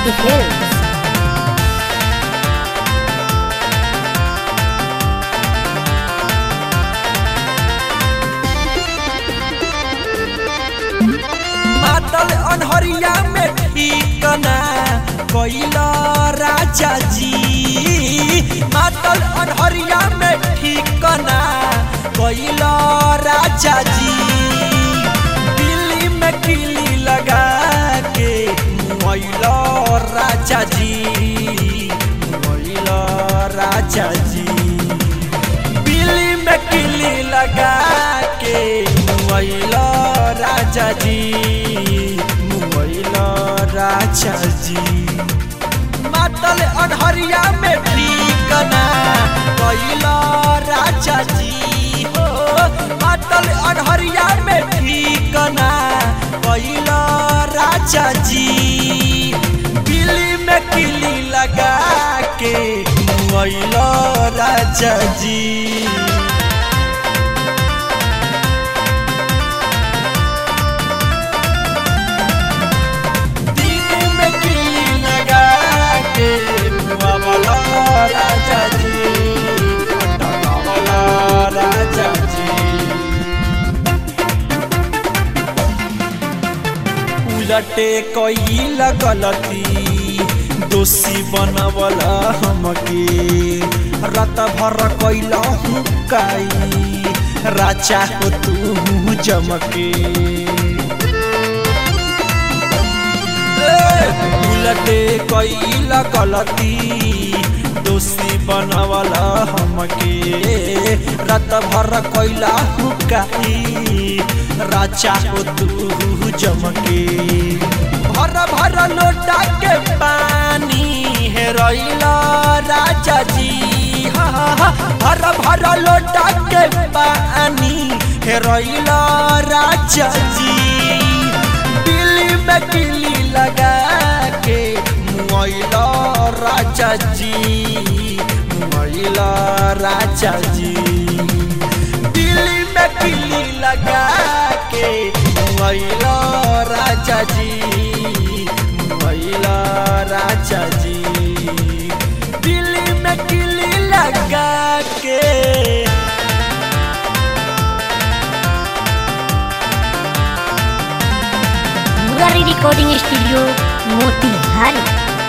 Shakti Films. मातल अनहरिया में ठिकना कैल राजा जी मातल अनहरिया में ठिकना कैल राजा जी दिल्ली में किली लगा के मुआइल राजा जी मुआइल राजा जी बिल्ली में किली लगा के मुआइल राजा जी मुआइल राजा जी मातल अनहरिया में ठिकना कैल राजा जी हो मातल अनहरिया में ठिकना कैल राजा जी बिल्ली में किली लगा के मुआइल राजा जी दिल में किली लगा के मुआवला राजा जी अटकावला राजा जी उलटे कैल गलती दोषी बनवला हमके रत भर कैल हुकाई राजा हो तू जमके उलटे कैल गलती दोषी बनवला हमके रत भर कैला हुकाई राजा हो तू जमके भर भर लोटा के पानी हेरैल राजा जी हा, हा, हा, भर भर लोटा के पानी हेरैल राजा जी दिल्ली में किली लगा के मुआइल राजा जी मुआइल राजा जी दिल्ली में किली लगा के मुआइल राजा जी मुआइल राजा जी दिल्ली में किली लगा के Murari Recording Studio, Motihari.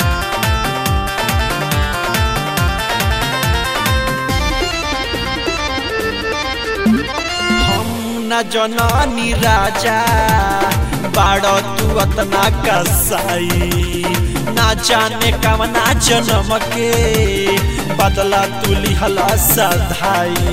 हम न जननी राजा बाड़ तू अतना कसाई ना जाने कवना जन्म के बदला तू लिहला सधाई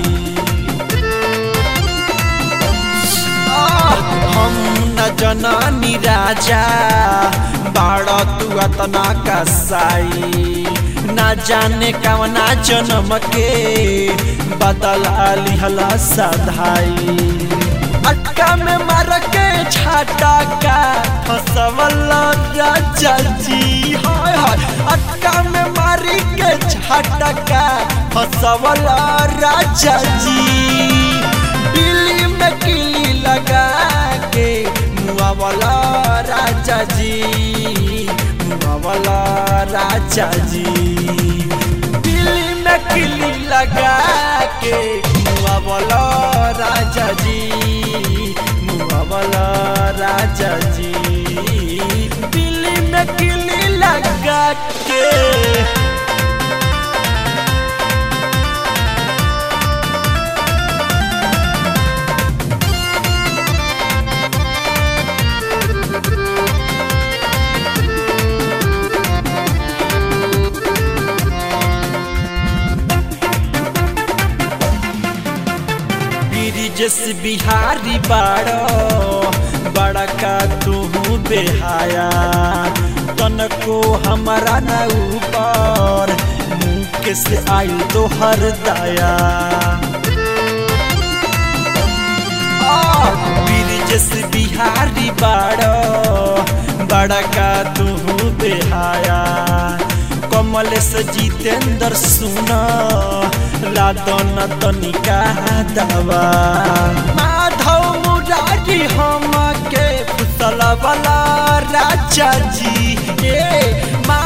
हम न जननी राजा बाड़ तू अतना कसाई ना जाने कवना जन्म के बदला लिहला सधाई अटका में मार के छाटा का फसवल राजा जी हाय हाय अटका में मारी के छाटा का फसवल राजा जी बिल्ली में किली लगा के मुआवला राजा जी मुआवला राजा जी दिल्ली में किली लगा के मुआवला राजा जी मुआवला राजा जी दिल्ली में किली लगा के ब्रिजेश बिहारी बाड़ो बड़ा का तू बेहाया तनको हमारा न ऊपर मुँह से आयु तो हर दया ब्रिजेश बिहारी बाड़ो बड़ा का तू बेहाया कमलेश जितेंद्र सुना लादन तनिका दवा माधव मुरारी हम के फुसल वाला राजा जी ए मा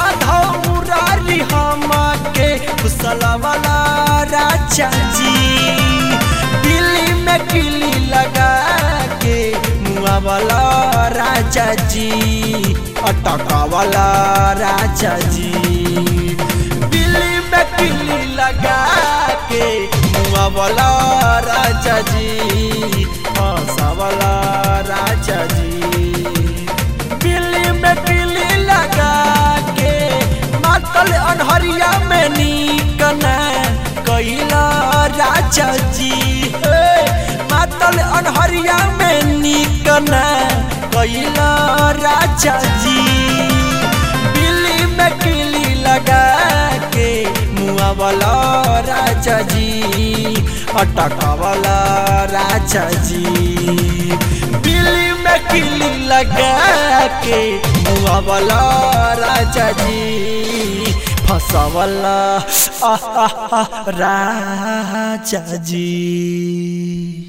सुतला वाला राजा जी दिल्ली में किली लगा के मुआ वाला राजा जी अटका वाला राजा जी दिल्ली में किली लगा के मुआ वाला राजा जी हंसा वाला राजा जी दिल्ली में किली लगा के मातल अनहरिया में निकना कैला राजा जी हे मातल अनहरिया में निकना कैला राजा जी दिल्ली में किली लगा के मुआ वाला राजा जी अटका वाला राजा जी दिल्ली में किली लगा के मुआ वाला राजा जी फंसा वाला राजा जी